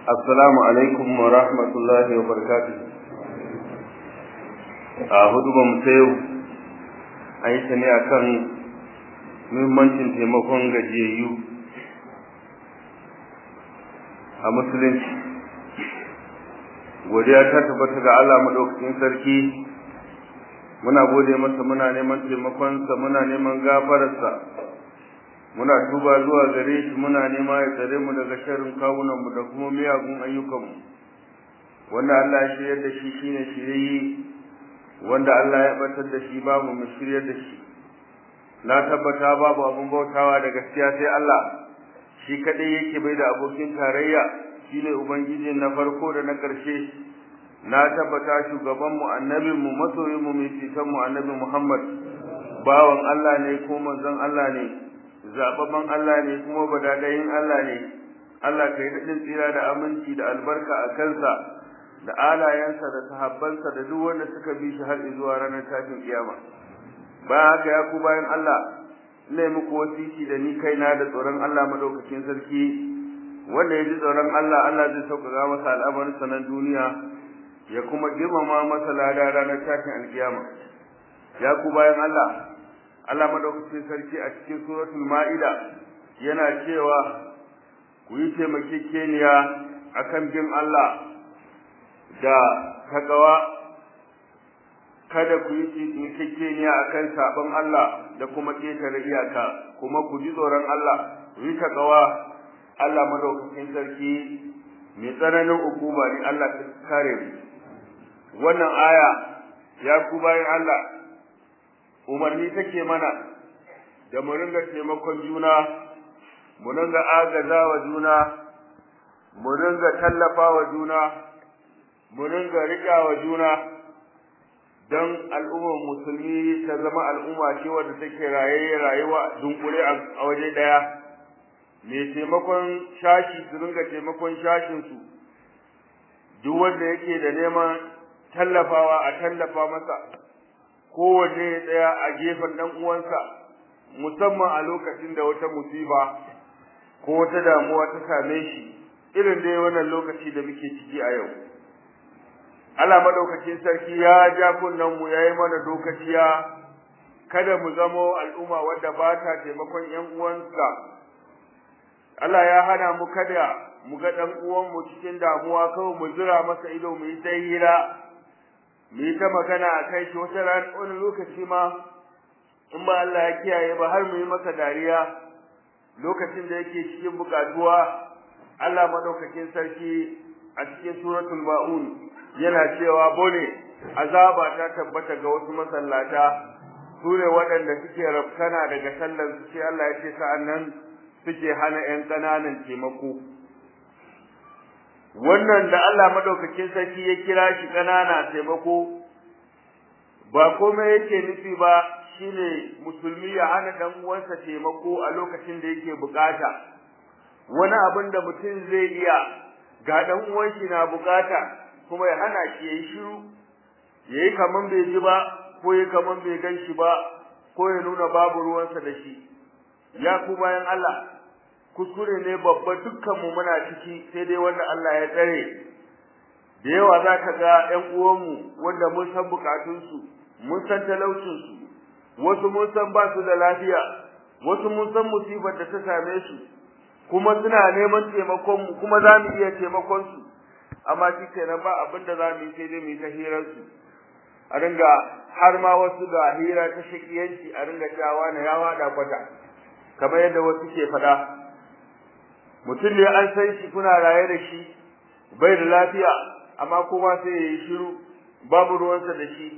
Assalamu alaikum wa rahmatullahi wa barakatuh. A hudu ba mu yau a yi ta ne a kan muhimmancin taimakon gajiyayyu a musulunci. Godiya ta tabbata ga Allah maɗaukakin sarki, muna gode masa muna neman taimakonsa muna neman gafararsa. muna tuba zuwa gare shi muna nema ya tsare mu daga sharrin kawunan mu da kuma miyagun ayyukan mu wanda Allah ya shiryar da shi shine shiriyi wanda Allah ya batar da shi babu mu shiryar da shi na tabbata babu abun bautawa da gaskiya sai Allah shi kadai yake bai da abokin tarayya shine ubangiji na farko da na karshe na tabbata shugaban mu annabin mu masoyin mu mai fitan mu annabi Muhammad bawan Allah ne ko manzon Allah ne zababban Allah ne kuma badadayin Allah ne Allah kai daɗin tsira da aminci da albarka a kansa da alayensa da sahabbansa da duk wanda suka bi shi har zuwa ranar tashin kiyama bayan haka ya ku bayan Allah ne muku wasiki da ni kaina da tsoron Allah madaukakin sarki wanda ya ji tsoron Allah Allah zai sauƙaƙa masa al'amarin sanan duniya ya kuma girmama masa lada ranar tashin alkiyama ya ku bayan Allah Allah madaukakin sarki a cikin suratul Ma'ida yana cewa ku yi taimakekeniya akan bin Allah da takawa kada ku yi taimakekeniya akan sabon Allah da kuma ketare iyaka kuma ku ji tsoron Allah ku yi takawa Allah madaukakin sarki mai tsananin hukuma ne Allah ta kare mu wannan aya ya ku bayan Allah umarni take mana da mu ringa taimakon juna mu ringa agaza wa juna mu ringa tallafa wa juna mu ringa riƙa wa juna don al'ummar musulmi ta zama al'umma ce wadda take raye rayuwa dunkule a waje ɗaya mai taimakon shashi su ringa taimakon shashinsu duk wanda yake da neman tallafawa a tallafa masa kowanne ya tsaya a gefen ɗan uwansa musamman a lokacin da wata musiba ko wata damuwa ta same shi irin dai wannan lokaci da muke ciki a yau Allah madaukakin sarki ya ja kunnen mu yayi mana dokaciya kada mu zamo al'umma wadda ba ta taimakon ƴan uwansa Allah ya hana mu kada mu ga ɗan uwan mu cikin damuwa kawai mu zura masa ido mu yi ta hira mu yi ta magana a kai shi wata ran wani lokaci ma in ba Allah ya kiyaye ba har mu yi masa dariya lokacin da yake cikin bukatuwa Allah madaukakin sarki a cikin suratul maun yana cewa bone azaba ta tabbata ga wasu masallata su ne waɗanda suke rafkana daga sallar su sai Allah ya ce sa'annan suke hana 'yan ƙananan taimako wannan da Allah madaukakin sarki ya kira shi kanana taimako ba komai yake nufi ba shine musulmi ya hana dan uwansa taimako a lokacin da yake bukata wani abin da mutum zai iya ga dan uwan shi na bukata kuma ya hana shi yayi shiru yayi kaman bai ji ba ko yayi kaman bai gan shi ba ko ya nuna babu ruwansa da shi ya ku bayan Allah kuskure ne babba dukkanmu muna ciki sai dai wanda Allah ya tsare da yawa za ka ga ƴan uwanmu wanda mun san bukatunsu mun san talaucinsu wasu mun san ba su da lafiya wasu mun san musibar da ta same su kuma suna neman taimakon mu kuma za mu iya taimakon su amma shi kenan ba abin da za mu yi sai dai mu yi ta hirar su a ringa har ma wasu ga hira ta shakiyanci a ringa cewa na ya wada kwata kamar yadda wasu ke faɗa mutum ne an san shi kuna raye da shi bai da lafiya amma kuma sai ya yi shiru babu ruwansa da shi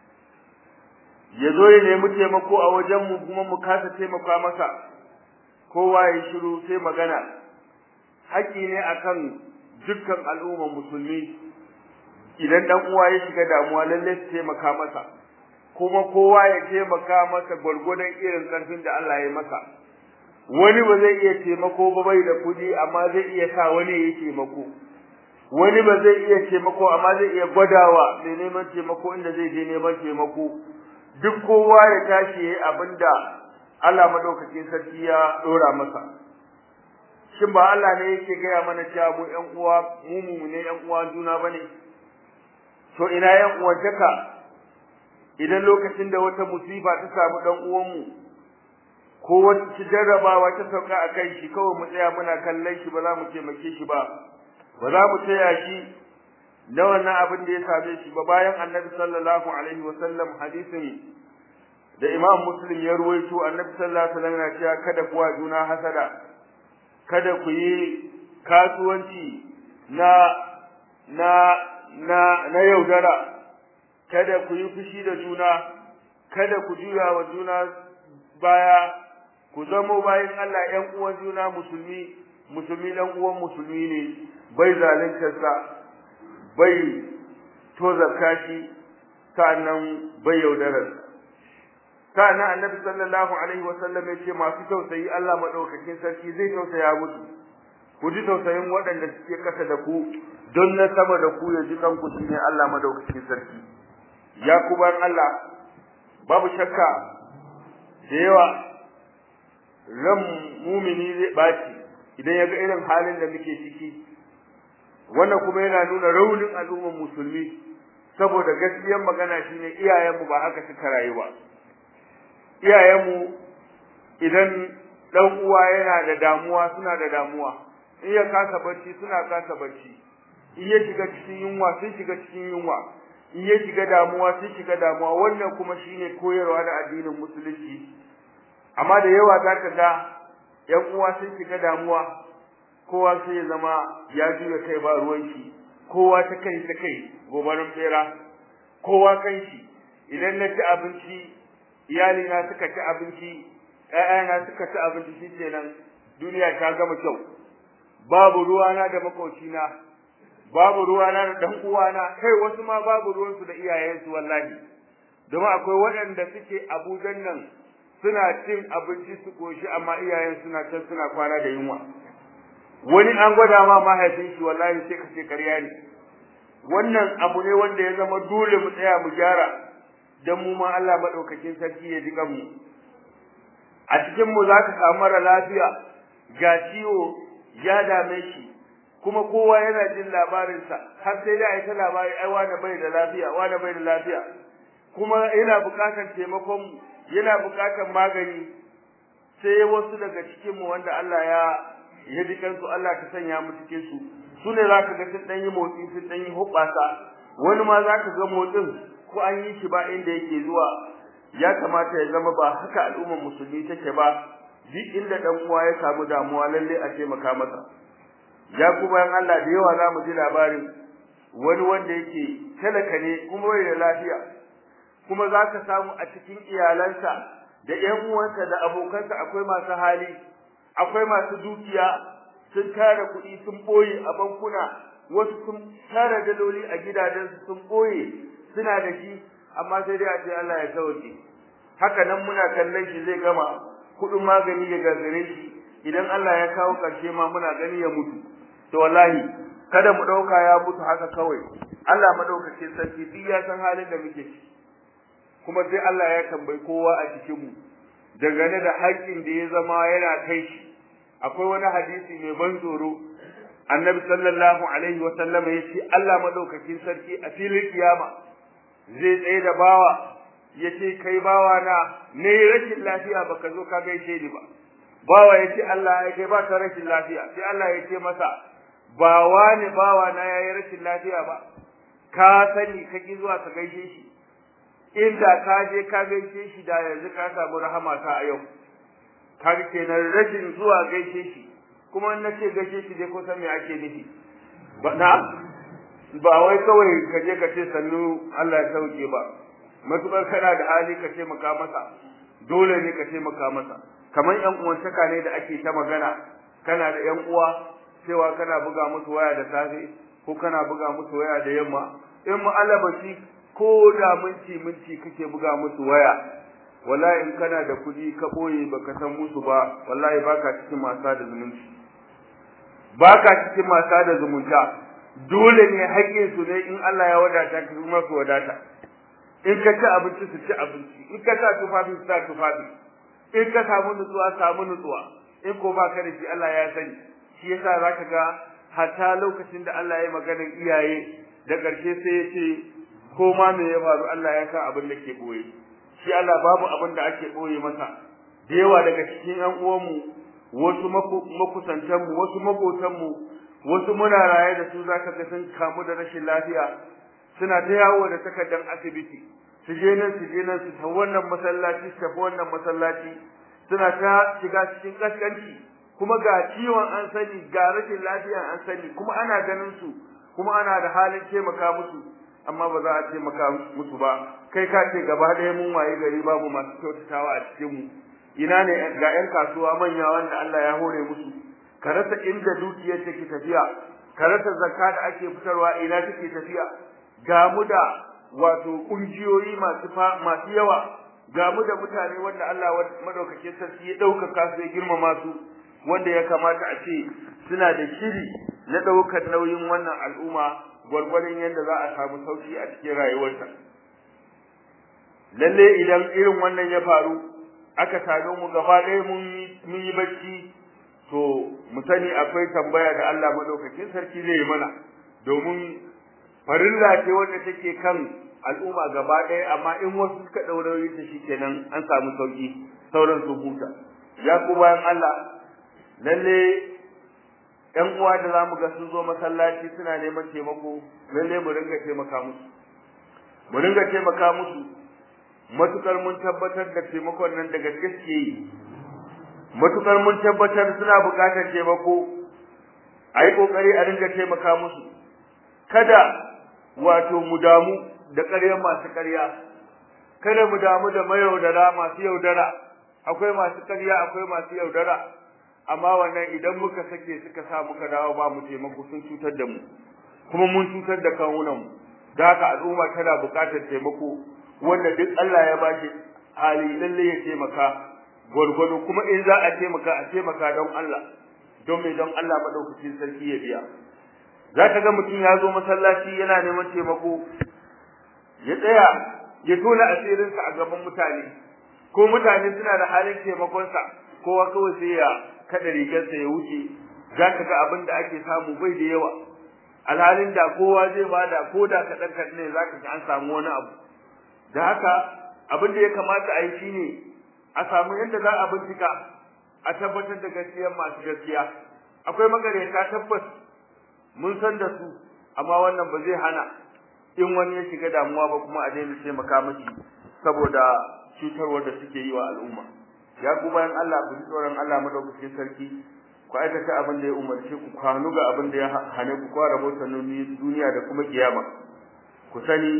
ya zo ya nemi taimako a wajenmu kuma mu kasa taimaka masa kowa ya yi shiru sai magana haƙƙi ne akan dukkan al'ummar musulmi idan dan uwa ya shiga damuwa lallai su taimaka masa kuma kowa ya taimaka masa gwargwadon irin ƙarfin da Allah ya masa wani ba zai iya taimako ba bai da kuɗi amma zai iya sa wani ya taimako wani ba zai iya taimako amma zai iya gwadawa mai neman taimako inda zai je neman taimako duk kowa ya tashi yayi abinda Allah madaukakin sarki ya dora masa shin ba Allah ne yake gaya mana cewa mu ƴan uwa mu mu ne ƴan uwa juna bane to ina ƴan uwantaka idan lokacin da wata musiba ta samu dan uwanmu ko wata jarrabawa ta sauka a kan shi kawai mu tsaya muna kallon shi ba za mu taimake shi ba ba za mu taya shi na wannan abin da ya same shi ba bayan annabi sallallahu alaihi wa sallam hadisin da imam muslim ya ruwaito annabi sallallahu alaihi wa sallam yana cewa kada kuwa juna hasada kada ku yi kasuwanci na na na na yaudara kada ku yi fushi da juna kada ku juya wa juna baya ku zamo bayan Allah ƴan uwan juna musulmi musulmi dan uwan musulmi ne bai zaluntarsa bai tozarta shi sa'annan bai yaudarar sa'annan annabi sallallahu alaihi wa sallam ya ce masu tausayi Allah madaukakin sarki zai tausaya musu ku ji tausayin waɗanda suke kasa da ku don na sama da ku ya ji kanku shine Allah madaukakin sarki ya kubar Allah babu shakka da yawa ran mumini zai baci idan ya ga irin halin da muke ciki wannan kuma yana nuna raunin al'ummar musulmi saboda gaskiyar magana shine iyayenmu ba haka suka rayu ba iyayenmu idan dan uwa yana da damuwa suna da damuwa in ya kasa barci suna kasa barci in ya shiga cikin yunwa sun shiga cikin yunwa in ya shiga damuwa sun shiga damuwa wannan kuma shine koyarwa da addinin musulunci amma da yawa zaka ga yan uwa sun shiga damuwa kowa sai ya zama ya juya kai ba ruwan shi kowa ta kai ta kai gobarin bera kowa kan shi idan na ci abinci iyali na suka ci abinci ƴaƴana suka ci abinci shi kenan duniya ta gama kyau babu ruwana da makocina babu ruwana da dan uwana kai wasu ma babu ruwansu da iyayensu wallahi domin akwai waɗanda suke Abuja nan suna cin abinci su koshi amma iyayen suna can suna kwana da yunwa wani an gwada ma mahaifin shi wallahi sai ka ce ƙarya ne wannan abu ne wanda ya zama dole mu tsaya mu gyara dan mu ma Allah madaukakin sarki ya jika mu a cikin mu zaka samu mara lafiya ga ciwo ya dame shi kuma kowa yana jin labarinsa har sai da ai ta labari ai wani bai da lafiya wani bai da lafiya kuma yana buƙatar taimakon mu yana buƙatar magani sai wasu daga cikin mu wanda Allah ya ya dikan su Allah ka sanya mu cikin su sune zaka ga sun dan yi motsi sun dan yi hubbasa wani ma zaka ga motsin ko an yi shi ba inda yake zuwa ya kamata ya zama ba haka al'ummar musulmi take ba duk inda dan uwa ya samu damuwa lalle a taimaka masa ya kuma yan Allah da yawa za mu ji labarin wani wanda yake talaka ne kuma bai da lafiya kuma za ka samu a cikin iyalansa da ƴan uwansa da abokansa akwai masu hali akwai masu dukiya sun tara kuɗi sun ɓoye a bankuna wasu sun tara daloli a gidajensu sun ɓoye suna da shi amma sai dai a ce Allah ya sauke haka nan muna kallon shi zai gama kuɗin magani ya gagare shi idan Allah ya kawo ƙarshe ma muna gani ya mutu to wallahi kada mu ɗauka ya mutu haka kawai Allah madaukakin sarki duk ya san halin da muke ciki kuma sai Allah ya tambayi kowa a cikin mu dangane da haƙƙin da ya zama yana kai shi akwai wani hadisi mai ban tsoro annabi sallallahu alaihi wa sallam ya ce Allah madaukakin sarki a filin kiyama zai tsaye da bawa ya ce kai bawa na ne rashin lafiya baka zo ka gaishe ni ba bawa ya ce Allah ya kai baka rashin lafiya sai Allah ya ce masa ba wani bawa na yayi rashin lafiya ba ka sani ka ki zuwa ka gaishe shi inda ka je ka gaishe shi da yanzu ka samu rahama ta a yau kaga kenan rashin zuwa gaishe shi kuma in nace gaishe shi dai ko san me ake nufi ba na ba wai kawai ka je ka ce sannu Allah ya sauke ba matukar kana da hali ka ce maka masa dole ne ka ce maka masa kamar yan uwantaka ne da ake ta magana kana da yan uwa cewa kana buga musu waya da safe ko kana buga musu waya da yamma in mu'alabaci ko da minti minti kake buga musu waya wallahi in kana da kuɗi ka boye baka san musu ba wallahi baka cikin masa da zumunci baka cikin masa da zumunta dole ne haƙƙin su ne in Allah ya wadata ka kuma su wadata in ka ci abinci su ci abinci in ka sa tufafi su sa tufafi in ka samu nutsuwa samu nutsuwa in ko baka da shi Allah ya sani shi yasa zaka ga hatta lokacin da Allah ya maganar iyaye da ƙarshe sai ya ce ko ma me ya faru Allah ya sa abin da ke boye shi Allah babu abin da ake boye masa da yawa daga cikin ƴan uwanmu wasu makusantanmu wasu maƙotanmu wasu muna raye da su zaka ga sun kamu da rashin lafiya suna ta yawo da takardar asibiti su je nan su je nan su ta wannan masallaci su tafi wannan masallaci suna ta shiga cikin kaskanci kuma ga ciwon an sani ga rashin lafiya an sani kuma ana ganin su kuma ana da halin taimaka musu amma ba za a taimaka musu ba kai ka ce gaba ɗaya mun waye gari babu masu kyautatawa a cikin mu ina ne ga 'yan kasuwa manya wanda Allah ya hore musu ka rasa inda dukiyar take tafiya ka rasa zakka da ake fitarwa ina take tafiya ga mu da wato kungiyoyi masu masu yawa ga mu da mutane wanda Allah madaukakin sarki ya ɗaukaka su ya girmama su wanda ya kamata a ce suna da shiri na ɗaukar nauyin wannan al'umma gwargwadon yadda za a samu sauki a cikin rayuwarta lalle idan irin wannan ya faru aka same mu gaba ɗaya mun yi bacci to mu sani akwai tambaya da Allah madaukakin sarki zai yi mana domin farilla ce wanda take kan al'umma gaba ɗaya amma in wasu suka ɗaurayi ta shikenan an samu sauki sauran su huta ya ku bayan Allah lalle ƴan uwa da zamu ga sun zo masallaci suna neman taimako lalle mu ringa taimaka musu mu ringa taimaka musu matukar mun tabbatar da taimakon nan da gaske suke yi matukar mun tabbatar suna buƙatar taimako a yi ƙoƙari a ringa taimaka musu kada wato mu damu da ƙaryar masu ƙarya kada mu damu da mayaudara masu yaudara akwai masu ƙarya akwai masu yaudara amma wannan idan muka sake suka sa muka dawo ba mu taimako sun cutar da mu kuma mun cutar da kawunan mu da haka al'umma tana buƙatar taimako wanda duk Allah ya bashi hali lalle ya taimaka gwargwado kuma in za a taimaka a taimaka don Allah don me don Allah madaukakin sarki ya biya za ka ga mutum ya zo masallaci yana neman taimako ya tsaya ya tona asirinsa a gaban mutane ko mutane suna da halin taimakonsa kowa kawai sai ya kada rigarsa ya wuce za ka ga abin da ake samu bai da yawa alhalin da kowa zai bada ko da kaɗan kaɗan ne za ka ga an samu wani abu da haka abin da ya kamata a yi shine a samu yadda za a bincika a tabbatar da gaskiyar masu gaskiya akwai magareta tabbas mun san da su amma wannan ba zai hana in wani ya shiga damuwa ba kuma a daina taimaka mashi saboda cutarwar da suke yi wa al'umma ya ku bayan Allah ku ji tsoron Allah madaukakin sarki ku aikata abin da ya umarce ku kwanu ga abin da ya hane ku kwara rahoton duniya da kuma kiyama ku sani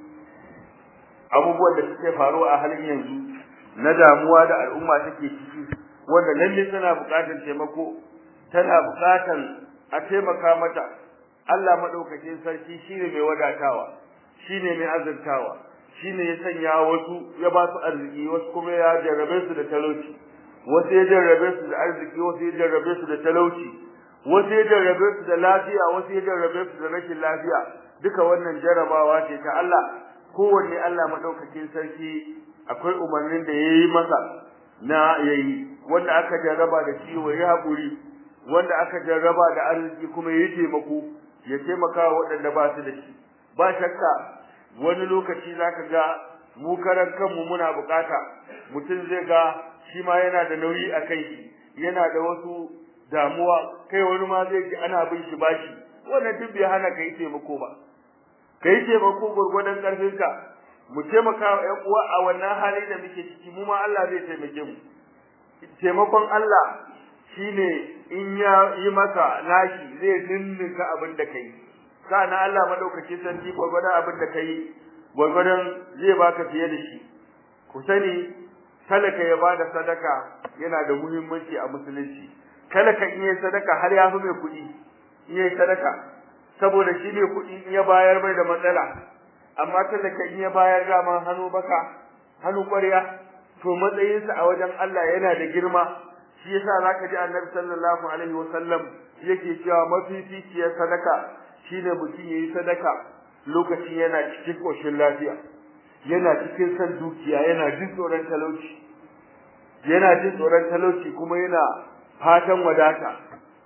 abubuwan da suke faruwa a halin yanzu na damuwa da al'umma take ciki wanda lalle tana buƙatar taimako tana buƙatar a taimaka mata Allah madaukakin sarki shine mai wadatawa shine mai azurtawa shine ya sanya wasu ya ba su arziki wasu kuma ya jarrabe su da talauci wasu ya jarrabe su da arziki wasu ya jarrabe su da talauci wasu ya jarrabe su da lafiya wasu ya jarrabe su da rashin lafiya duka wannan jarrabawa ce ta Allah kowanne Allah madaukakin sarki akwai umarnin da yayi masa na yayi wanda aka jarraba da ciwo ya haƙuri wanda aka jarraba da arziki kuma yayi taimako ya taimaka wa waɗanda ba su da shi ba shakka wani lokaci zaka ga mu karan kanmu muna bukata mutum zai ga shi ma yana da nauyi a kai shi yana da wasu damuwa kai wani ma zai ji ana bin shi bashi wannan duk bai hana ka yi taimako ba ka yi taimako gwargwadon ƙarfinka mu taimaka wa ƴan uwa a wannan hali da muke ciki mu ma Allah zai taimake mu taimakon Allah shine in ya yi maka nashi zai ninninka abin da kai kana Allah madaukakin sarki gwargwadon abin da kai gwargwadon zai baka fiye da shi ku sani talaka ya bada sadaka yana da muhimmanci a musulunci talaka in yi sadaka har ya fi mai kuɗi in yi sadaka saboda shi mai kuɗi in ya bayar bai da matsala amma talaka in ya bayar dama hannu baka hannu ƙwarya to matsayinsa a wajen Allah yana da girma shi yasa zaka ji Annabi sallallahu alaihi wasallam yake cewa mafificiyar sadaka shine mutum yayi sadaka lokacin yana cikin koshin lafiya yana cikin san dukiya yana jin tsoron talauci yana jin tsoron talauci kuma yana fatan wadata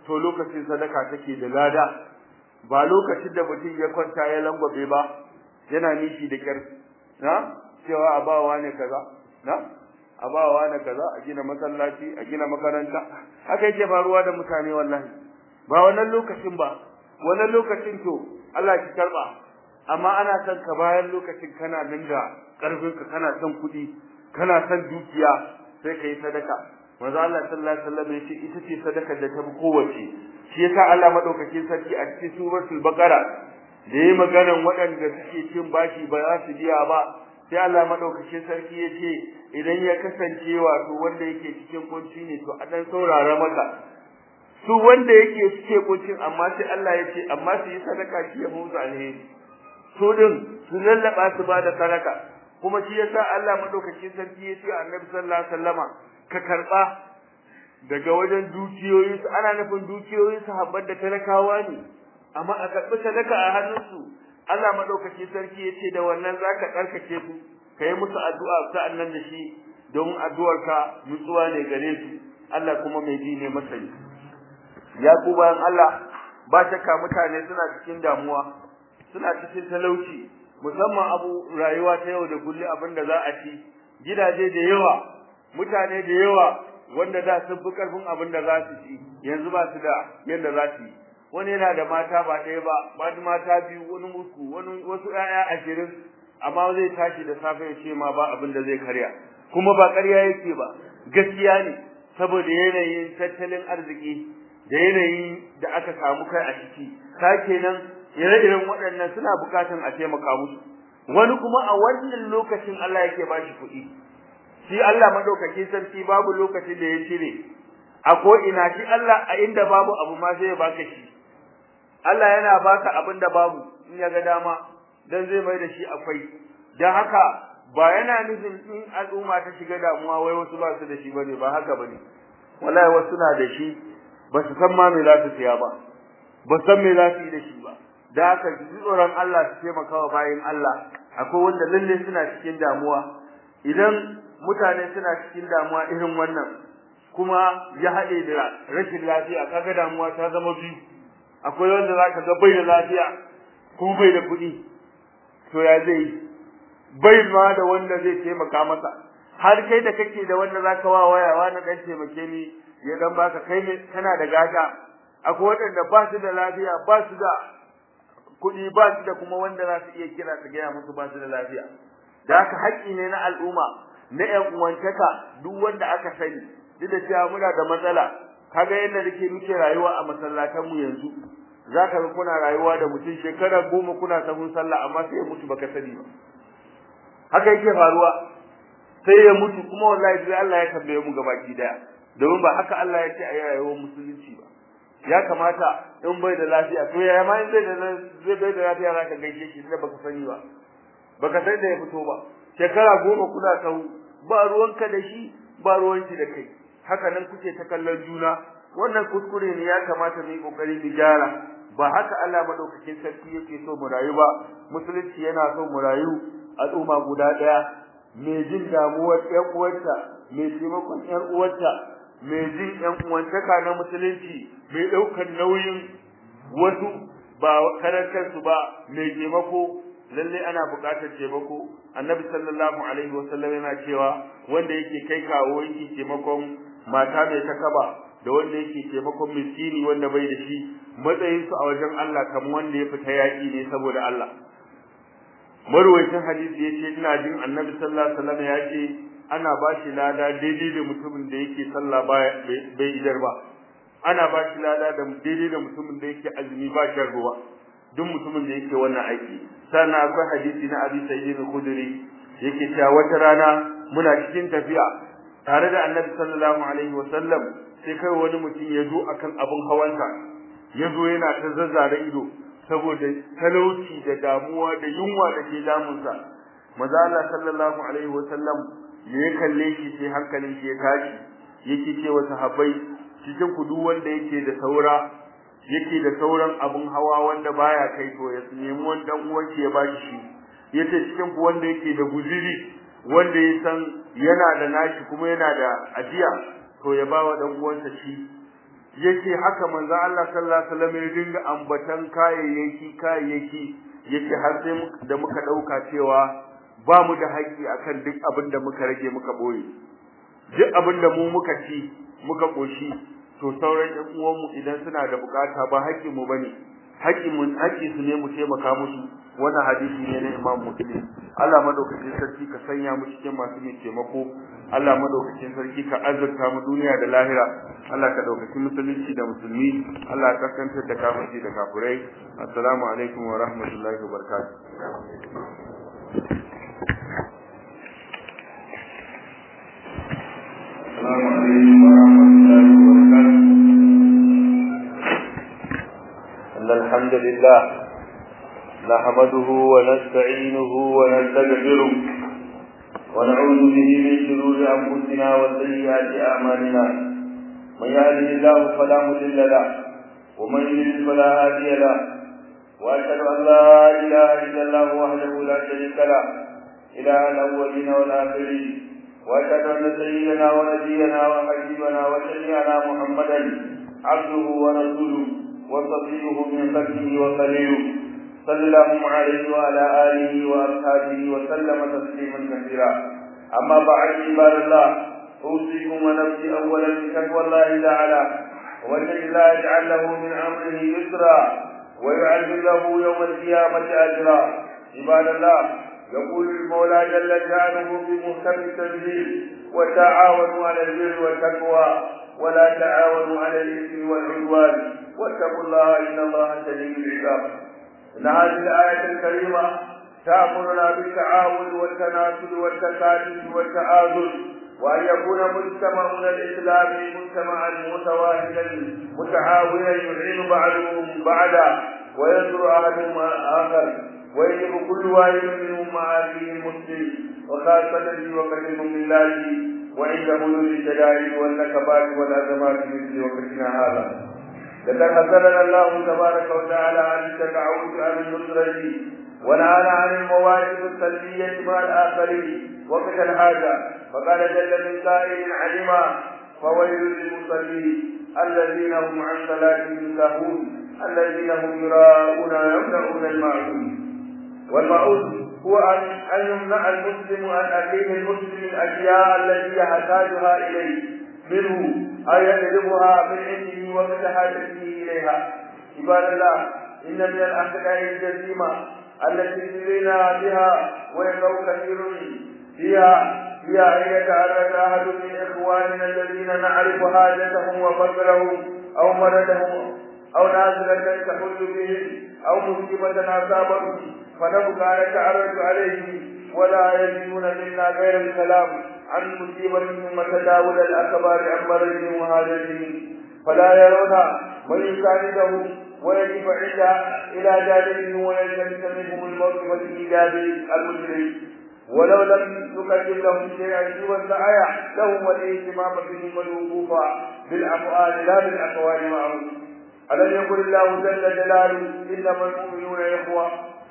to lokacin sadaka take da lada ba lokacin da mutum ya kwanta ya langwabe ba yana nishi da kyar na cewa abawa ne kaza na abawa ne kaza a gina masallaci a gina makaranta haka yake faruwa da mutane wallahi ba wannan lokacin ba wannan lokacin to Allah ki karba amma ana son ka bayan lokacin kana nan da karfin ka kana son kuɗi kana son dukiya sai ka yi sadaka manzo Allah sallallahu alaihi wasallam yace ita ce sadakar da ta fi kowace shi yasa Allah madaukakin sarki a cikin suratul baqara da yayi maganan waɗanda suke cin bashi ba za su biya ba sai Allah madaukakin sarki yace idan ya kasance wato wanda yake cikin kunci ne to a dan saurara maka su wanda yake cike kuncin amma sai Allah yace amma su yi sadaka shi ya musu alheri su din su lallaba su ba da sadaka kuma shi yasa Allah madaukakin sarki yace Annabi sallallahu alaihi wasallama ka karba daga wajen dukiyoyi su ana nufin dukiyoyi su habbar da talakawa ne amma a karbi sadaka a hannunsu Allah madaukaki sarki yace da wannan zaka tsarkake su kai musu addu'a sa'annan da shi don addu'arka nutsuwa ne gare su Allah kuma mai ji ne masani ya ku bayan Allah ba shakka mutane suna cikin damuwa suna cikin talauci musamman abu rayuwa ta yau da kullum abinda za a ci gidaje da yawa mutane da yawa wanda da sun fi karfin abin da za su ci yanzu ba su da yadda za su yi wani yana da mata ba ɗaya ba ba mata biyu wani uku wani wasu ƴaƴa ashirin amma zai tashi da safe ya ce ma ba abin da zai karya kuma ba ƙarya yake ba gaskiya ne saboda yanayin tattalin arziki da yanayin da aka samu kai a ciki ka kenan ire-iren waɗannan suna buƙatan a taimaka musu wani kuma a wannan lokacin Allah yake ba shi kuɗi shi Allah madaukaki sarki babu lokacin da ya cire a ko ina shi Allah a inda babu abu ma sai ya baka shi Allah yana baka abin da babu in ya ga dama dan zai mai da shi akwai dan haka ba yana nufin in al'umma ta shiga damuwa wai wasu ba su da shi bane ba haka bane wallahi wasu na da shi ba su san ma me za su siya ba ba san me za su yi da shi ba da haka ji tsoron Allah su taimaka wa bayin Allah akwai wanda lalle suna cikin damuwa idan mutane suna cikin damuwa irin wannan kuma ya haɗe da rashin lafiya kaga damuwa ta zama biyu akwai wanda zaka ga bai da lafiya kuma bai da kuɗi to ya zai yi bai ma da wanda zai taimaka masa har kai da kake da wanda zaka wa waya wani dan taimake ni ya dan baka kai ne kana da gata akwai waɗanda ba su da lafiya ba su da kuɗi ba su da kuma wanda za su iya kira su gaya musu ba su da lafiya da haka haƙƙi ne na al'umma na ƴan uwantaka duk wanda aka sani duk da cewa muna da matsala kaga yadda nake muke rayuwa a masallatan mu yanzu zaka ga kuna rayuwa da mutum shekara goma kuna sahun sallah amma sai ya mutu baka sani ba haka yake faruwa sai ya mutu kuma wallahi sai Allah ya tambaye mu gabaki daya domin ba haka Allah ya ce a rayuwar musulunci ba ya kamata in bai da lafiya to ya ma in zai da zai bai da lafiya zaka gaishe shi da baka sani ba baka san da ya fito ba shekara goma kuna sau ba ruwanka da shi ba ruwanki da kai haka nan kuke ta kallon juna wannan kuskure ne ya kamata mu yi kokari mu gyara ba haka Allah madaukakin sarki yake so mu rayu ba musulunci yana so mu rayu al'umma guda daya mai jin damuwar ƴan uwarta mai taimakon ƴan uwarta mai jin ƴan uwantaka na musulunci mai ɗaukar nauyin wasu ba karantar su ba mai taimako lalle ana buƙatar taimako annabi sallallahu alaihi wasallam yana cewa wanda yake kai kawo yake taimakon mata mai takaba da wanda yake taimakon miskini wanda bai da shi matsayin su a wajen Allah kamar wanda ya fita yaki ne saboda Allah marwayacin hadisi yace ina jin annabi sallallahu alaihi wasallam ya ce ana ba shi lada daidai da mutumin da yake sallah bai idar ba ana ba shi lada da daidai da mutumin da yake azumi ba shan ruwa duk mutumin da yake wannan aiki sannan akwai hadisi na Abi Sa'id al-Khudri yake cewa wata rana muna cikin tafiya tare da Annabi sallallahu alaihi wasallam sai kai wani mutum ya zo akan abun hawansa ya zo yana ta zazzare ido saboda talauci da damuwa da yunwa da ke damunsa maza Allah sallallahu alaihi wasallam ya kalle shi sai hankalin shi ya tashi yake cewa sahabbai cikin ku duk wanda yake da saura yake da sauran abun hawa wanda baya kai to ya nemi wani dan uwan ya bashi shi yace cikin ku wanda yake da guziri wanda ya san yana da nashi kuma yana da ajiya to ya bawa dan uwansa shi yace haka manzo Allah sallallahu alaihi wasallam ya dinga ambatan kayayyaki kayayyaki yace har sai da muka dauka cewa ba mu da haƙƙi akan duk abin da muka rage muka boye duk abin da mu muka ci muka koshi to sauran ƴan uwanmu idan suna da bukata ba haƙƙin mu bane haƙƙin mu haƙƙi su ne mu taimaka musu wannan hadisi ne na Imam Muslim Allah madaukakin sarki ka sanya mu cikin masu mai taimako Allah madaukakin sarki ka azurta mu duniya da lahira Allah ka daukaki musulunci da musulmi Allah ka kantar da kafirci da kafirai assalamu alaikum wa rahmatullahi wa barakatuh السلام عليكم ورحمة الله وبركاته إن الحمد لله نحمده ونستعينه ونستغفره ونعوذ به من شرور أنفسنا وسيئات أعمالنا من يهده الله فلا مضل له ومن يضلل فلا هادي له وأشهد أن لا إله إلا الله وحده لا شريك له إله الأولين والآخرين واشهد ان سيدنا ونبينا وحبيبنا وشفيعنا محمدا عبده ورسوله وصفيه من خلقه وخليله صلى الله عليه وعلى اله واصحابه وسلم تسليما كثيرا اما بعد عباد الله اوصيكم ونفسي اولا بتقوى الله تعالى ومن الله يجعل له من امره يسرا ويعجل له يوم القيامه اجرا عباد الله يقول المولى جل شانه في محكم التنزيل وتعاونوا على البر والتقوى ولا تعاونوا على الاثم والعدوان واتقوا الله ان الله شديد العقاب ان هذه الايه الكريمه تامرنا بالتعاون والتناسل والتكاتف والتعاذل وأن يكون مجتمعنا الإسلامي مجتمعا متواحدا متعاونا يعين بعضهم بعضا وينصر أحدهم آخر ويجب كل واحد منهم مع أخيه المسلم وخاصة في وقت بالله وعند حدود الشدائد والنكبات والأزمات مثل وقتنا هذا لقد حذرنا الله تبارك وتعالى عن التبعوث عن النصرة ونهانا عن المواقف السلبية مع الآخرين وقت الحاجة فقال جل من قائل علما فويل للمصلين الذين هم عن صلاتهم ساهون الذين هم يراءون ويمنعون الماعون والمعون هو أن يمنع المسلم عن أخيه المسلم الأشياء التي يحتاجها إليه منه أو يطلبها من عنده ومن حاجته إليها عباد الله إن من الأخلاق الجسيمة التي سرنا بها ويقع كثير فيها هي أن يتعرض أحد من إخواننا الذين نعرف حاجتهم وفقرهم أو مرضهم أو نازلة تحل بهم أو مصيبة أصابهم فنبقى نتعرض عليه ولا يجدون منا غير الكلام عن مصيبتهم وتداول الأكبار عن مرضهم وهاجتهم فلا يرون من يساندهم ويجب عند إلى جانبهم ويلتمس منهم الموقف الإيجابي المجرم ولو لم نقدم لهم شيئا سوى السعي لهم والاهتمام بهم والوقوف بالأفعال لا بالأقوال معهم ألم يقل الله جل جلاله إنما المؤمنون إخوة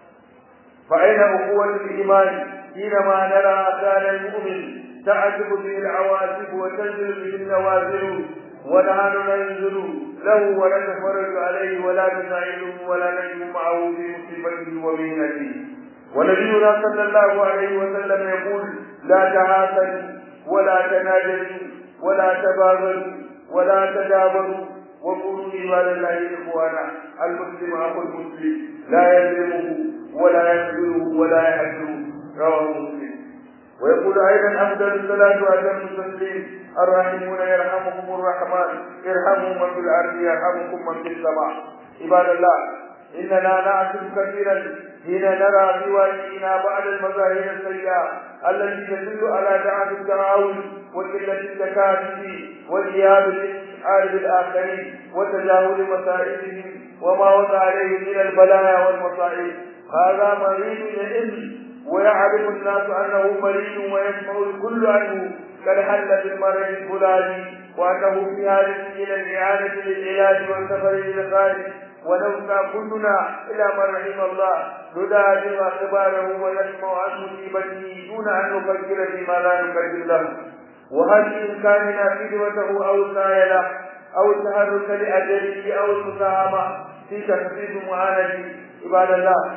فأين أخوة الإيمان حينما نرى أثار المؤمن تعجب به العواصف وتنزل به النوازل ونحن ننزل له ونتفرج عليه ولا نساعده ولا نجد معه في مصيبته ومهنته ونبينا صلى الله عليه وسلم يقول لا تحاسدوا ولا تناجلوا ولا تباغلوا ولا تدابروا وكونوا عباد الله اخوانا المسلم اخو المسلم لا يظلمه ولا يخذله ولا يحجره رواه مسلم ويقول ايضا افضل الصلاه واتم التسليم الراحمون يرحمكم الرحمن ارحموا من في الارض يرحمكم من في السماء عباد الله اننا نعتب كثيرا حين نرى في واجهنا بعض المظاهر السيئه التي تدل على ضعف التعاون وقله التكاتف وغياب الاستشعار بالاخرين وتجاهل مسائلهم وما وقع عليه من البلايا والمصائب هذا مريض يئن ويعرف الناس انه مريض ويسمع الكل عنه قد حل بالمرض الفلاني وانه في حاجه الى الاعانه للعلاج والسفر الى الخارج ونوسى كلنا الى من رحم الله ندادم اخباره ونسمع عن مصيبته دون ان نفكر فيما لا نكذب له وهل بامكاننا خدمته او سعي له أو التحرك لأجله أو المساهمة في تخفيف معاناة عباد الله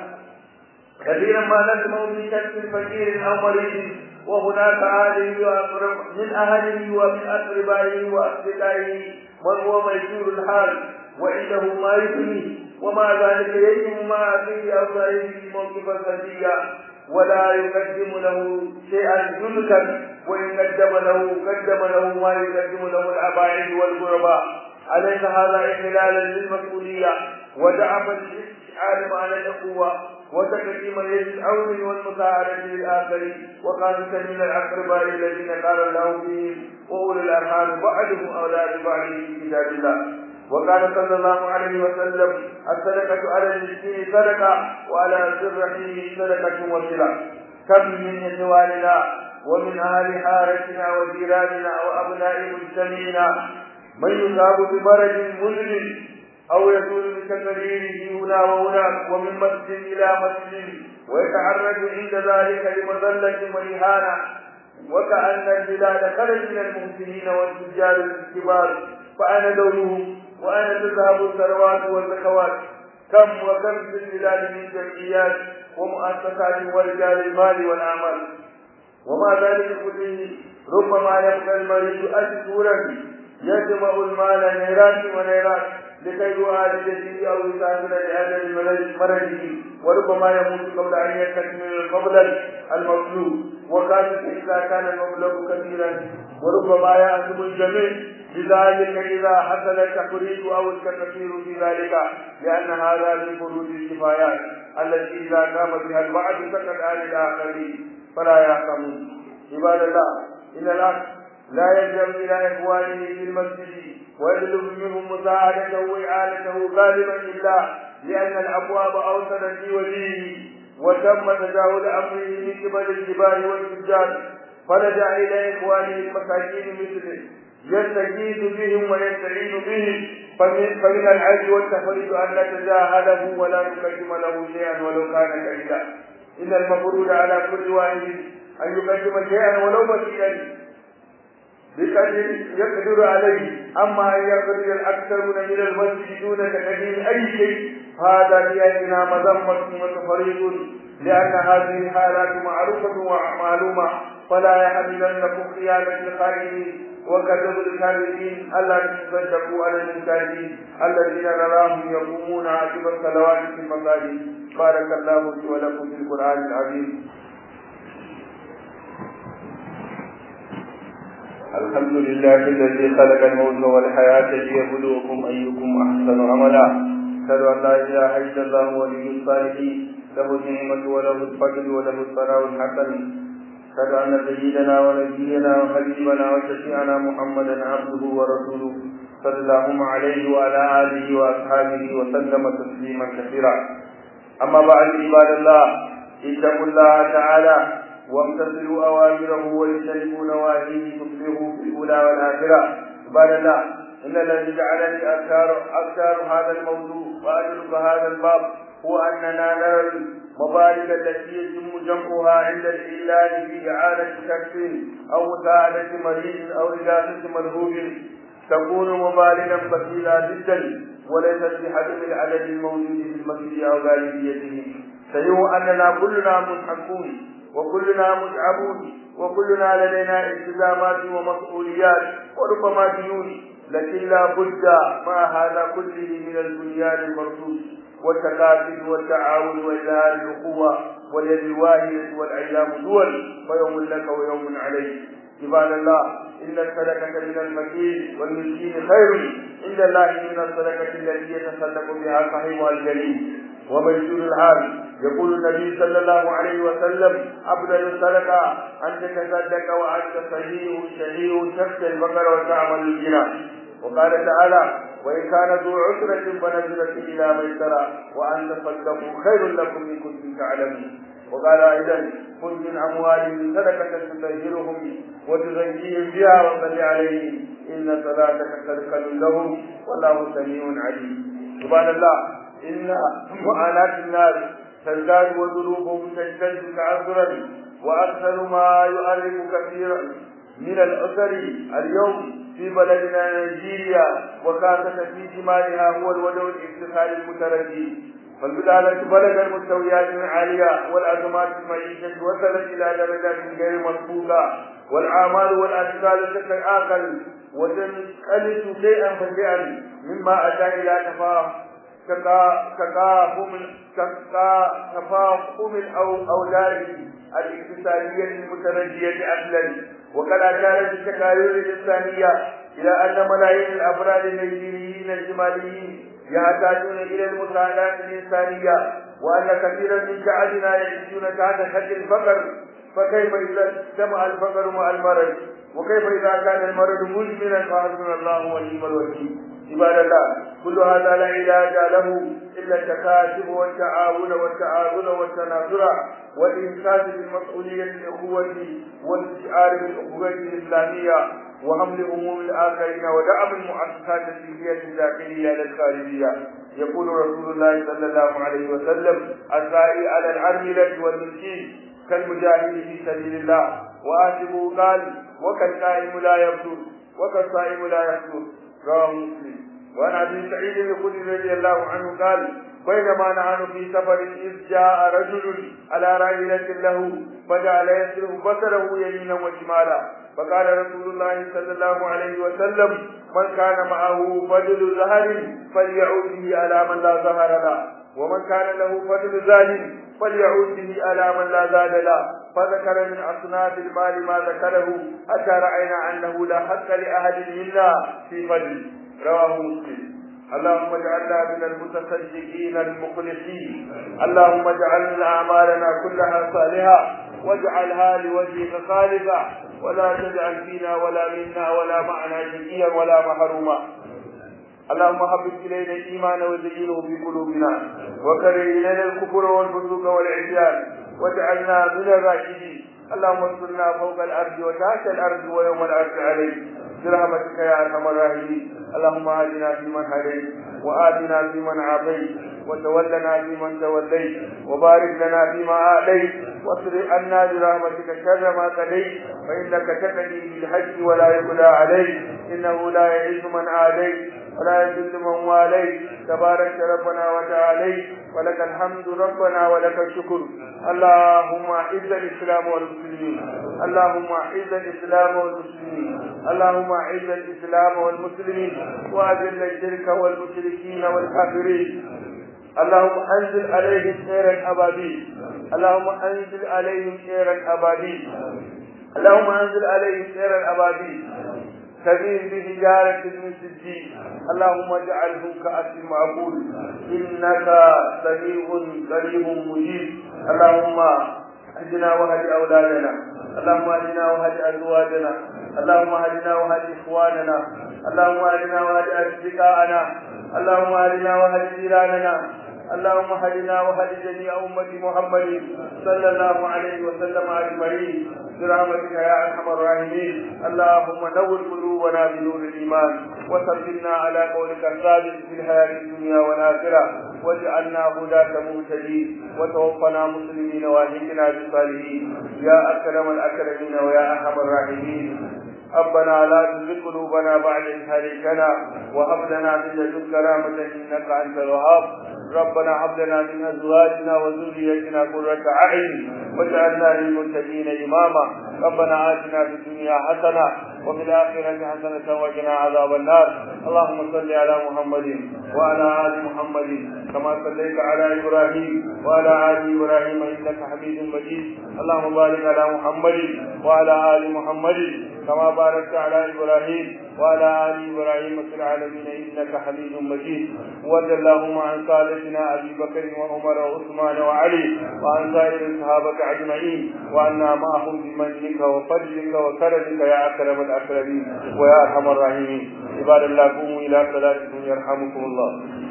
كثيرا ما نسمع في شك فقير أو مريض وهناك أهله وأقرب من أهله ومن أقربائه وأصدقائه من هو ميسور الحال وعنده ما يغنيه ومع ذلك يجب مع أخيه أو صاحبه موقفا سلبيا ولا يقدم له شيئا يلكا وإن قدم له قدم له ما يقدم له الأباعد والغرباء أليس هذا إخلالا للمسؤولية ودعما للاستشعار معنى الأخوة وتقديما للعون والمساعدة للآخرين وخاصة من الأقرباء الذين قال الله فيهم وأولي الأرحام بعضهم أولى ببعض في كتاب الله وقال صلى الله عليه وسلم الصدقة على المسكين صدقة وعلى الرحيم صدقة وصلة كم من إخواننا ومن أهل حارتنا وجيراننا وأبناء مجتمعنا من يصاب بمرض مزمن أو يزول بتقريره هنا وهناك ومن مسجد إلى مسجد ويتعرض عند ذلك لمذلة وإهانة وكأن البلاد خرج من المحسنين والتجار الكبار فأنا دورهم وأنا تذهب الثروات والزكوات كم وكم في البلاد من جمعيات ومؤسسات ورجال المال والأعمال ومع ذلك كله ربما يبقى المريض أشهرا يجمع المال نيرات ونيرات لكي يعالج به او يسافر لاجل مرضه وربما يموت قبل ان يستكمل المبلغ المطلوب وخاصة اذا كان المبلغ كثيرا وربما يأثم الجميع لذلك اذا حصل التفريط او التكثير في ذلك لان هذا من فروض الكفايات التي اذا قام بها البعض سكت عن الاخرين فلا يحكمون عباد الله ان الاخ لا يلجأ إلى إخوانه في المسجد ويطلب منهم مساعدته وإعانته غالبا إلا لأن الأبواب أوصلت في وجهه وتم تجاوز أمره من قبل الجبال والفجار فلجأ إلى إخوانه المساكين مثله يستجيد بهم ويستعين بهم فمن, فمن العجز والتفريط أن نتجاهله ولا نقدم له شيئا ولو كان كريدا إن المفروض على كل واحد أن يقدم شيئا ولو بسيطا بقدر يقدر عليه أما أن يقدر الأكثرون من المسجد دون تقديم أي شيء هذا بأيدنا مذمة وتفريط لأن هذه الحالات معروفة ومعلومة فلا يحملنكم خيانة الخائنين وكذب الكاذبين ألا تصدقوا على المكاذبين الذين نراهم يقومون عاقب الصلوات في المساجد بارك الله لي ولكم في القرآن العظيم الحمد لله الذي خلق الموت والحياة ليبلوكم أيكم أحسن عملا أشهد أن لا إله إلا الله ولي الصالحين له النعمة وله الفضل وله الثناء الحسن أشهد أن سيدنا ونبينا وحبيبنا وشفيعنا محمدا عبده ورسوله صلى الله عليه وعلى آله وأصحابه وسلم تسليما كثيرا أما بعد عباد الله اتقوا الله تعالى وامتثلوا أوامره واجتنبوا نواهيه تفلحوا في الأولى والآخرة عباد الله إن الذي جعلني أذكار أذكار هذا الموضوع وأدرك هذا الباب هو أننا نرى المبالغ التي يتم جمعها عند الإعلان في إعانة شخص أو مساعدة مريض أو إغاثة مرهوب تكون مبالغا بخيلة جدا وليست بحجم العدد الموجود في المسجد أو غالبيته سيهو أننا كلنا منحكون وكلنا متعبون وكلنا لدينا التزامات ومسؤوليات وربما ديون لكن لا بد مع هذا كله من البنيان المرصوص والتكاتف والتعاون وإظهار الأخوة واليد الواحدة والأيام دول ويوم لك ويوم عليك عباد الله إن الصدقة من الفقير والمسكين خير عند الله من الصدقة التي يتصدق بها صاحبها الجليل وميسور الحال يقول النبي صلى الله عليه وسلم أفضل الصدقة أن تتصدق وأنت صحيح شهيد تخشى البقر وتعمل الجنة وقال تعالى وإن كان ذو عسرة فنزلة إلى ميسرة وأن تصدقوا خير لكم إن كنتم تعلمون وقال أيضا خذ من أموالهم صدقة تطهرهم وتزكيهم بها وصل عليهم إن صلاتك تذكر لهم والله سميع عليم سبحان الله إن معاناة الناس تزداد وذنوبهم تشتد تعذرا وأكثر ما يؤرق كثيرا من الأسر اليوم في بلدنا نيجيريا وكافة في شمالها هو الودو الاقتصادي المتردي فالبلادة بلغ المستويات العالية والأزمات المعيشة وصلت إلى درجات غير مسبوقة والأعمال والأشكال تتآكل وتنقلت شيئا فشيئا مما أتى إلى تفاهم تفاهم تفاهم الأوزار الاقتصادية المتنجية أصلا وقد أشارت التكاليف الإنسانية إلى أن ملايين الأفراد النيجيريين الشماليين يحتاجون إلى المساعدات الإنسانية وأن كثيرا من شعبنا يعيشون تحت خط الفقر فكيف إذا اجتمع الفقر مع المرض وكيف إذا كان المرض مزمنا فحسبنا الله ونعم الوكيل عباد الله كل هذا لا علاج له إلا التكاتف والتعاون والتعاون والتناصر والإنسان بالمسؤولية الأخوة والاستشعار بالأخوة الإسلامية وحمل هموم الآخرين ودعم المؤسسات السلمية الداخلية للخارجية يقول رسول الله صلى الله عليه وسلم السائل على العملة والمسكين كالمجاهد في سبيل الله وآسبه قال وكالقائم لا يبدو وكالصائم لا يفطر رواه مسلم وعن ابي سعيد الخدري رضي الله عنه قال بينما نحن في سفر إذ جاء رجل على راحلة له فجعل يسلك بصره يمينا وشمالا فقال رسول الله صلى الله عليه وسلم من كان معه فضل زهر فليعود به على من لا زهر له ومن كان له فضل زاد فليعود به على من لا زاد له فذكر من أصناف المال ما ذكره حتى رأينا أنه لا حق لأحد منا في فضل رواه مسلم اللهم اجعلنا من المتصدقين المخلصين اللهم اجعل اعمالنا كلها صالحه واجعلها لوجهك خالصه ولا تجعل فينا ولا منا ولا معنا شقيا ولا محروما اللهم حبب الينا الايمان وزينه في قلوبنا وكره الينا الكفر والفسوق والعصيان واجعلنا من الراشدين اللهم انصرنا فوق الارض وتحت الارض ويوم الارض عليك برحمتك يا ارحم الراحمين اللهم اهدنا فيمن هديت وآتنا فيمن عافيت وتولنا فيمن توليت وبارك لنا فيما آتيت واصرف عنا برحمتك شر ما قضيت فإنك تقضي بالحج ولا يقضى عليك إنه لا يعز من آليت ولا يذل من واليت تبارك ربنا وتعاليت ولك الحمد ربنا ولك الشكر اللهم اعز الاسلام والمسلمين اللهم اعز الاسلام والمسلمين اللهم اعز الاسلام والمسلمين واذل الشرك والمشركين والكافرين اللهم انزل عليهم خيرا ابابيل اللهم انزل عليهم خيرا ابابيل اللهم انزل عليهم خيرا ابابيل تبين بحجارة من سجين اللهم اجعله كأس معقول إنك سميع قريب مجيب اللهم اهدنا واهد أولادنا اللهم اهدنا واهد أزواجنا اللهم اهدنا واهد إخواننا اللهم اهدنا واهد أصدقائنا اللهم اهدنا واهد جيراننا اللهم هدنا وهد جميع أمة محمد صلى الله عليه وسلم أجمعين برحمتك يا أرحم الراحمين اللهم نور قلوبنا بنور الإيمان وثبتنا على قولك الثابت في الحياة الدنيا والآخرة واجعلنا هداة مهتدين وتوفنا مسلمين واهدنا بالصالحين يا أكرم الأكرمين ويا أرحم الراحمين ربنا لا تزغ قلوبنا بعد إذ هديتنا وهب لنا من لدنك رحمة إنك أنت الوهاب ربنا هب لنا من أزواجنا وذريتنا قرة أعين واجعلنا للمتقين إماما ربنا آتنا في الدنيا حسنة وفي الآخرة حسنة وقنا عذاب النار اللهم صل على محمد وعلى آل محمد كما صليت على إبراهيم وعلى آل إبراهيم إنك حميد مجيد اللهم بارك على محمد وعلى آل محمد كما باركت على إبراهيم وعلى آل إبراهيم في العالمين إنك حميد مجيد وارض اللهم عن سادتنا أبي بكر وعمر وعثمان وعلي وعن سائر الصحابة أجمعين وعنا معهم بمنك وفضلك وكرمك يا أكرم الأكرمين ويا أرحم الراحمين عباد الله قوموا إلى صلاتكم يرحمكم الله